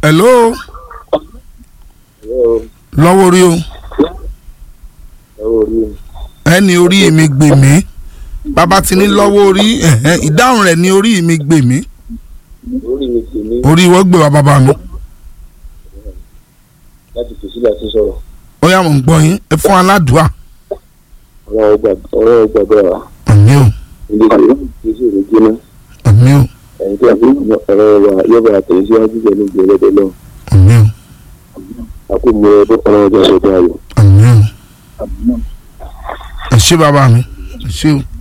hello lọ́wọ́ orí o ẹni orí mi gbè mí bàbá ti ní lọ́wọ́ orí ẹ̀hẹ́n, ìdáhùn rẹ̀ ní orí mi gbè mí orí mi sì ní orí wọ́n gbé wa bàbá mi láti fèsì láti sọ̀rọ̀ ó yá mò ń gbọ́ yín ẹ fún aládùá ọ̀rọ̀ gbàgbọ́ wa àmì o ilé ìgbésẹ̀ rẹ̀ jóná àmì o ẹ̀yìn tí a fi ọ̀rọ̀ wa yọ̀bọ̀ àtẹ̀síwájú pẹ̀lú ìgbẹ́lẹ́dẹ́ lọ àmì o àkómi ọdún ọlọ́run jẹ́ sọ́dọ̀ ayọ̀. àmì o ẹ ṣé bàbá mi ẹ ṣé o.